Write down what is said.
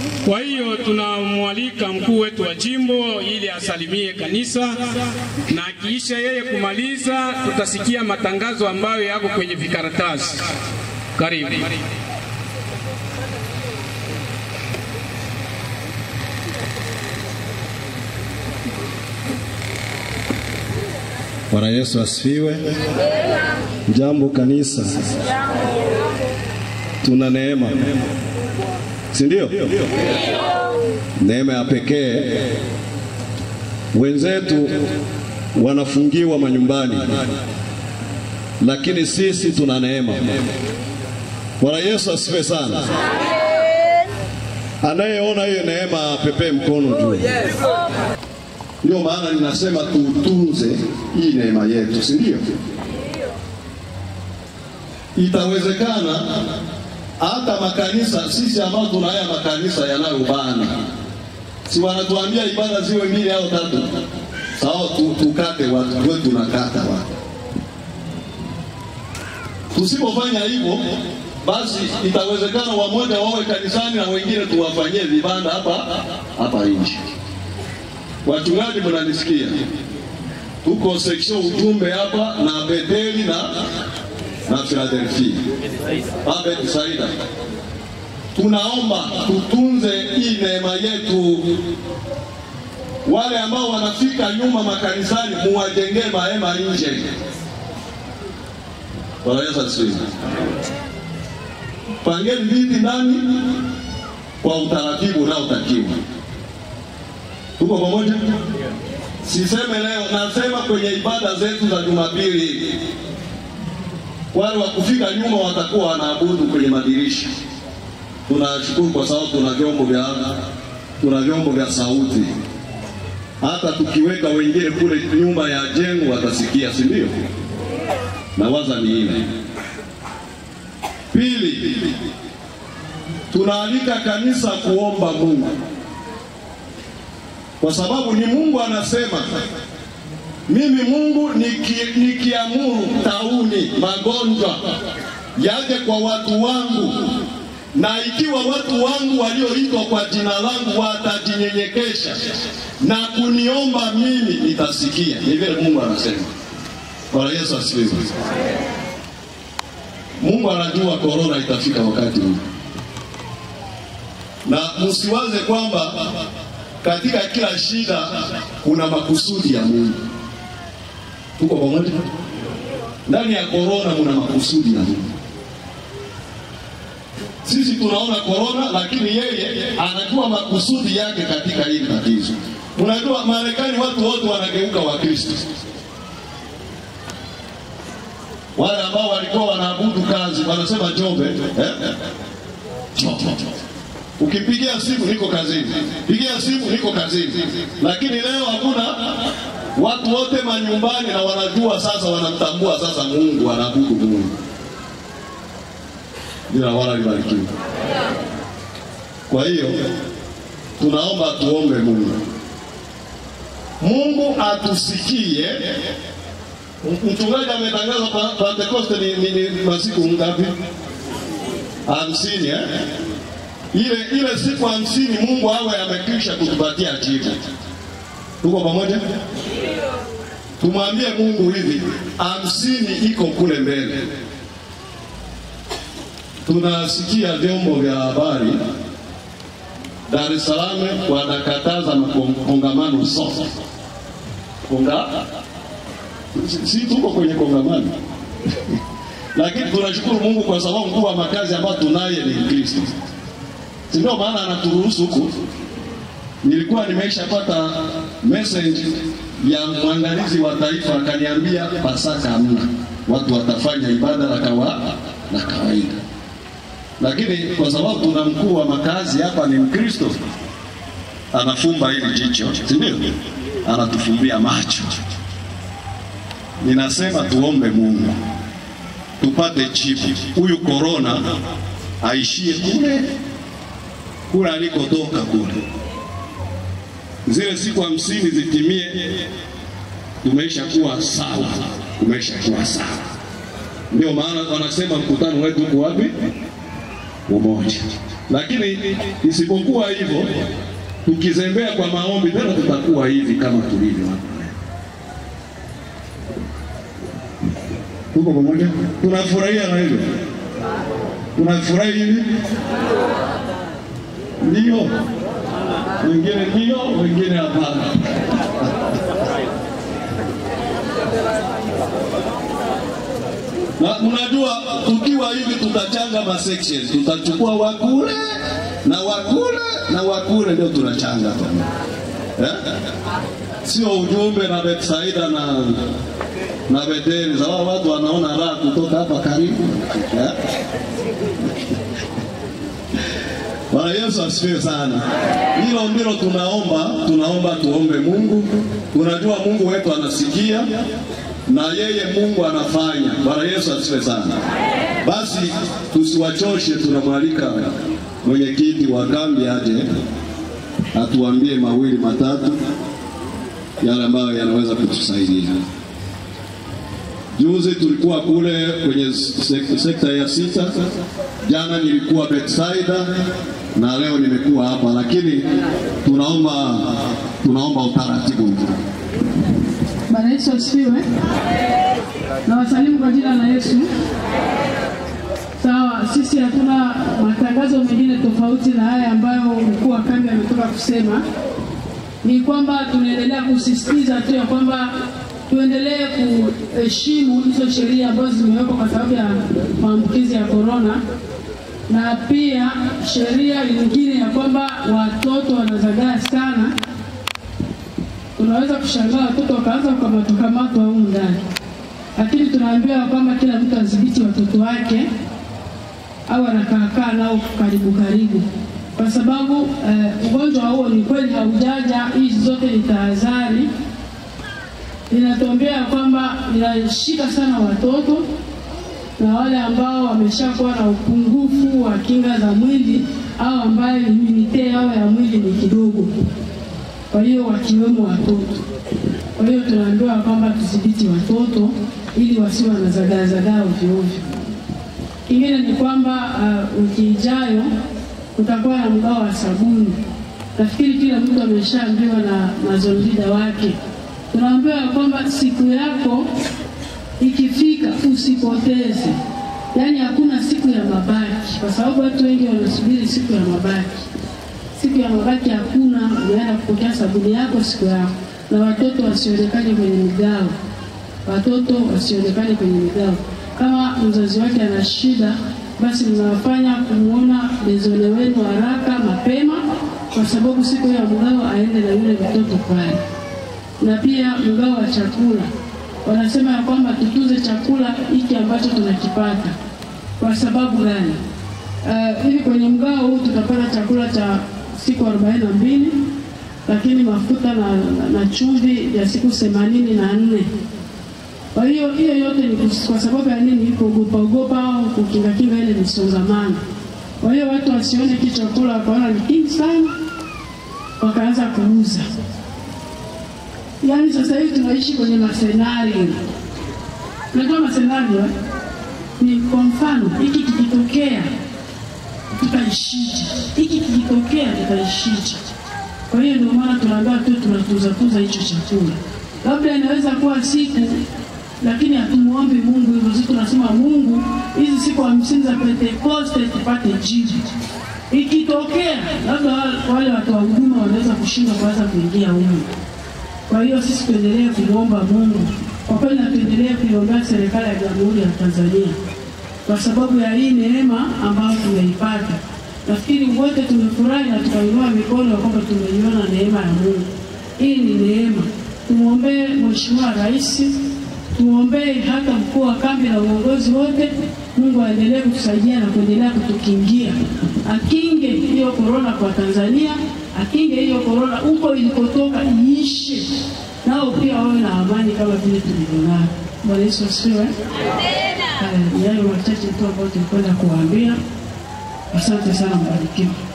Kwa hiyo tunamwalika mkuu wetu wa jimbo ili asalimie kanisa, na akiisha yeye kumaliza, tutasikia matangazo ambayo yako kwenye vikaratasi. Karibu. Bwana Yesu asifiwe. Jambo kanisa, tuna neema, si ndio? Neema ya pekee. Wenzetu wanafungiwa manyumbani, lakini sisi tuna neema. Bwana Yesu asifiwe sana. Anayeona hiyo neema pepee mkono juu. Ndio maana ninasema tutunze hii neema yetu, si ndio? Itawezekana hata makanisa sisi ambao tuna haya makanisa yanayobana, si wanatuambia ibada ziwe mbili au tatu? Sawa, tu, tukate watu wewe, tunakata watu. Tusipofanya hivyo, basi itawezekana wamoja wawe kanisani na wengine tuwafanyie vibanda hapa hapa nje. Wachungaji, mnanisikia? Tuko section ujumbe hapa na Betheli na na Philadelphia. Abed Saida, tunaomba tutunze hii neema yetu. Wale ambao wanafika nyuma makanisani, muwajengee mahema nje. Bwana Yesu asifiwe. Pangeni viti ndani kwa utaratibu unaotakiwa. Tuko pamoja? Siseme leo, nasema kwenye ibada zetu za Jumapili, wale wa kufika nyuma watakuwa wanaabudu kwenye madirisha. Tunashukuru kwa sababu tuna vyombo vya tuna vyombo vya sauti, hata tukiweka wengine kule nyuma ya jengo watasikia, si ndio? Na waza ni ile. Pili, tunaalika kanisa kuomba Mungu kwa sababu ni Mungu anasema, mimi Mungu niki, nikiamuru tauni magonjwa yaje kwa watu wangu, na ikiwa watu wangu walioitwa kwa jina langu watajinyenyekesha na kuniomba mimi, nitasikia. Ni vile Mungu anasema. Bwana Yesu asifiwe. Mungu anajua korona itafika wakati huu, na msiwaze kwamba katika kila shida kuna makusudi ya Mungu. Tuko pamoja? Ndani ya korona muna makusudi ya Mungu. Sisi tunaona korona, lakini yeye anajua makusudi yake katika hili tatizo. Unajua Marekani watu wote wanageuka Wakristo, wale ambao walikuwa wanaabudu kazi wanasema Jombe eh? Jombe. Ukipigia simu niko kazini, pigia simu niko kazini. Lakini leo hakuna, watu wote manyumbani na wanajua sasa, wanamtambua sasa Mungu, wanaabudu Mungu. Jina la Bwana libarikiwe. Kwa hiyo tunaomba tuombe Mungu, Mungu atusikie. Mchungaji ametangaza Pentekoste ni, ni, ni masiku ngapi? Hamsini eh? ile ile siku hamsini Mungu awe amekwisha kutupatia jibu. Tuko pamoja? Tumwambie Mungu hivi, hamsini iko kule mbele. Tunasikia vyombo vya habari Dar es Salaam wanakataza kongamano sote. Konga si tuko kwenye kongamano lakini tunashukuru Mungu kwa sababu mkuu wa makazi ambayo tunaye ni Kristo si ndio maana anaturuhusu huku. Nilikuwa nimeshapata message ya mwangalizi wa taifa akaniambia, Pasaka hamna, watu watafanya ibada la kawa la kawaida, lakini kwa sababu tuna mkuu wa makazi hapa ni Mkristo, anafumba hili jicho, si ndio? Anatufumbia macho. Ninasema tuombe Mungu tupate jibu, huyu korona aishie kule kule alikotoka kule. Zile siku hamsini zitimie, tumesha kuwa sawa, tumesha kuwa sawa. Ndio maana wanasema mkutano wetu uko wapi? umoja. Lakini isipokuwa hivyo, tukizembea kwa maombi tena tutakuwa hivi kama tulivyo hapa. Tuko pamoja? Tunafurahia na hivyo, tunafurahi hivi, ndio wengine ndio, wengine hapana. Na mnajua tukiwa hivi tutachanga ma sections, tutachukua wakule na wakule na wakule, ndio tunachanga tu eh? Sio ujumbe na Betsaida na na Beteli. Sawa, watu wanaona raha kutoka hapa karibu eh? Bwana Yesu asifiwe sana. Hilo ndilo tunaomba, tunaomba tuombe Mungu. Tunajua Mungu wetu anasikia na yeye Mungu anafanya. Bwana Yesu asifiwe sana. Basi tusiwachoshe, tunamwalika mwenyekiti wa kambi aje atuambie mawili matatu yale ambayo yanaweza kutusaidia. Juzi tulikuwa kule kwenye sek sekta ya sita, jana nilikuwa Bethsaida na leo nimekuwa hapa, lakini tunaomba tunaomba utaratibu mzuri. Bwana Yesu asifiwe. Na wasalimu kwa jina la Yesu. Sawa, sisi hatuna matangazo mengine tofauti na haya ambayo mkuu wa kambi ametoka kusema. Ni kwamba tunaendelea kusisitiza tu ya kwamba tuendelee kuheshimu hizo sheria ambazo zimewekwa kwa sababu ya maambukizi ya korona, na pia sheria nyingine ya kwamba watoto wanazagaa sana unaweza kushangaa watoto wakaanza kukamatwakamatwa humu ndani, lakini tunaambiwa kwamba kila mtu adhibiti watoto wake au anakaakaa nao karibu karibu, kwa sababu eh, ugonjwa huo ni kweli haujaja. Hizi zote ni tahadhari, inatuambia kwamba inashika sana watoto na wale ambao wameshakuwa na upungufu wa kinga za mwili au ambayo imunite yao ya mwili ni kidogo kwa hiyo wakiwemo watoto. Kwa hiyo tunaambiwa kwamba tudhibiti watoto ili wasiwe wanazagaazagaa ovyo ovyo. Kingine ni kwamba uh, wiki ijayo kutakuwa na mgao wa sabuni. Nafikiri kila mtu ameshaambiwa na mazolida wake. Tunaambiwa kwamba siku yako ikifika usipoteze, yaani hakuna siku ya mabaki, kwa sababu watu wengi wanasubiri siku ya mabaki siku ya mabaki hakuna, unaenda kupokea sabuni yako siku yako, na watoto wasionekane kwenye migao, watoto wasionekane kwenye migao. Kama mzazi wake ana shida, basi mnawafanya kumwona bezole wenu haraka mapema, kwa sababu siku ya mgao aende na yule mtoto pale. Na pia mgao wa chakula, wanasema ya kwamba tutunze chakula hiki ambacho tunakipata. Kwa sababu gani? Uh, hivi kwenye mgao huu tutapata chakula cha siku arobaini na mbili lakini mafuta na, na, na chumvi ya siku themanini na nne. Kwa hiyo hiyo yote ni kwa sababu ya nini? Kuogopa ogopa au kukinga kinga ile misongamano. Kwa hiyo watu wasione hiki chakula wakaona ni kingi sana, wakaanza kuuza. Yaani sasa hivi tunaishi kwenye masenario. Unajua masenario ni kwa mfano, hiki kikitokea tutaishije? Hiki kikitokea tutaishije? Kwa hiyo ndio maana tunaambiwa tu tunatuza tuza hicho chakula. Labda inaweza kuwa siku, lakini hatumuombi Mungu hivyo. Sisi tunasema Mungu, hizi siku hamsini za Pentekoste tupate jibu. Ikitokea labda wale watu wa huduma wanaweza kushindwa kuanza kuingia humu. Kwa hiyo sisi tuendelee kumwomba Mungu kwa kweli, na tuendelee kuiombea serikali ya Jamhuri ya Tanzania kwa sababu ya hii neema ambayo tumeipata. Nafikiri wote tumefurahi na tukainua mikono ya kwamba tumeiona neema ya Mungu. Hii ni neema. Tumwombee Mheshimiwa Rais, tumwombee hata mkuu wa kambi na uongozi wote. Mungu aendelee kutusaidia na kuendelea kutukingia, akinge hiyo korona kwa Tanzania, akinge hiyo korona huko ilikotoka iishe, nao pia wawe na amani kama vile tulivyonayo. Bwana Yesu asifiwe. Haya, ni hayo machache tu ambayo tulikwenda kuwaambia. Asante sana, mbarikiwa.